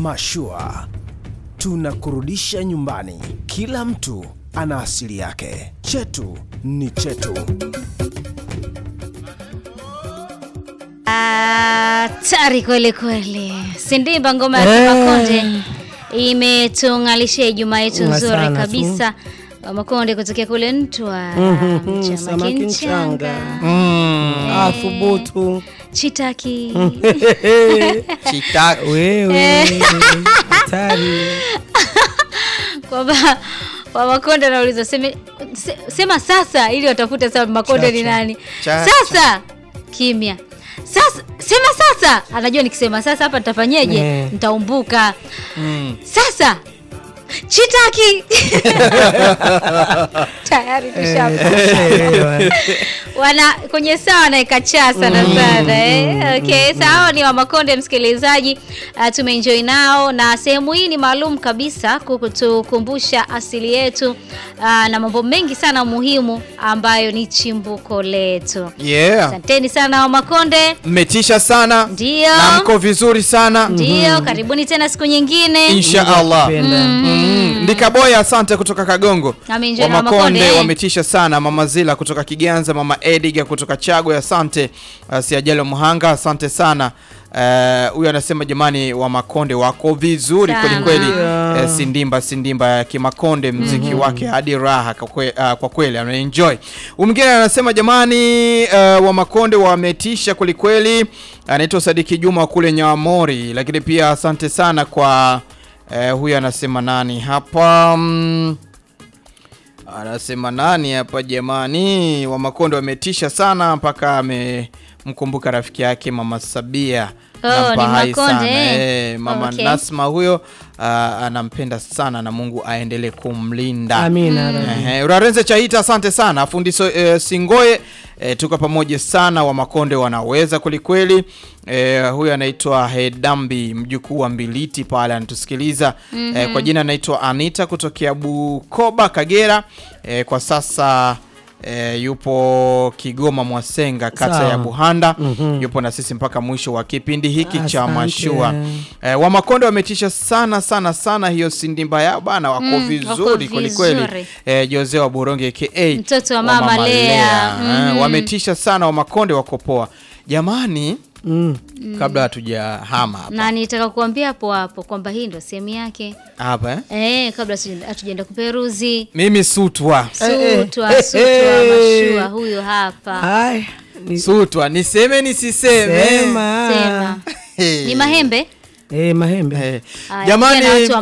Mashua tunakurudisha nyumbani. Kila mtu ana asili yake, chetu ni chetu. Hatari kweli kweli. Sindimba ngoma ya Kimakonde imetung'alishia Ijumaa yetu Nga nzuri sana tu. kabisa. Makonde kutokea kule Ntwa, Mhm, Chama samaki Kinchanga, mchanga. Ah, thubutu. Chitaki. Chitaki. Wewe. Hatari. Kwamba wa Makonde anauliza seme, se, sema sasa ili watafute sasa Makonde ni Chacha. nani. Chacha. Sasa kimya. Sasa sema sasa, anajua nikisema sasa hapa nitafanyeje? Eh. Nitaumbuka. Sasa Chitaki tayari tushapa Elewa. wana kwenye saa wanaeka cha sana sana eh? Okay, sawa ni wa Makonde msikilizaji, uh, tumeenjoy nao na sehemu hii ni maalum kabisa kutukumbusha asili yetu uh, na mambo mengi sana muhimu ambayo ni chimbuko letu. Yeah. Asanteni sana wa Makonde, Mmetisha sana Ndio. na mko vizuri sana ndio karibuni tena siku nyingine. insha Allah. Penda. Mm. Ndikaboya, asante kutoka Kagongo. Ameenjoy Wa na Makonde, Makonde eh. wametisha sana. Mama Zila kutoka Kiganza, Mama Ediga kutoka Chagwe, asante. Uh, Siajalo Muhanga, asante sana. Eh, Huyu anasema jamani, wa Makonde wako vizuri Sana. kweli kweli. Yeah. Eh, Sindimba Sindimba ya Kimakonde, mziki wake hadi raha kwa kwe- ah, kwa kweli anaenjoy. Huyu mwingine anasema jamani, eh, wa Makonde wametisha kweli kweli. Anaitwa Sadiki Juma wa kule Nyamori, lakini pia asante sana kwa eh, huyu anasema nani hapa mm, anasema nani hapa jamani, wa Makonde wametisha sana mpaka amemkumbuka rafiki yake mama Sabia Oh, Nampa ni hai Makonde, sana. eh? Eh, mama Okay. Nasma huyo ah, anampenda sana na Mungu aendelee kumlinda. Amina. Rabbi. Ehe, Urarenze Chaita, asante sana fundi so, eh, Singoye eh, tuko pamoja sana, wa Makonde wanaweza kwelikweli. Eh, huyu anaitwa Hedambi mjukuu wa Mbiliti pale anatusikiliza eh, kwa jina anaitwa Anita kutokea Bukoba Kagera. Eh, kwa sasa eh, yupo Kigoma Mwasenga kata Sawa. ya Buhanda Mhm. yupo na sisi mpaka mwisho wa kipindi hiki cha Asante. mashua. Eh, wa Makonde wametisha sana sana sana, hiyo sindimba yao bana, wako Mm, wako vizuri kweli kweli. vizuri. Eh, Jose wa Boronge aka Mtoto wa Mama Lea. Eh, Mhm. wametisha sana wa Makonde, wako poa jamani. Mm. Kabla hatujahama hapa Na nitaka kuambia hapo hapo kwamba hii ndo sehemu yake hapa eh? eh, kabla hatuja- hatujaenda kuperuzi mimi sutwa sutwa eh, sutwa eh. mashua huyo hapa Ai, ni- sutwa, niseme nisiseme Sema. sema Hey. ni mahembe Eh, mahembe. Eh, Aya, jamani pia na watu wa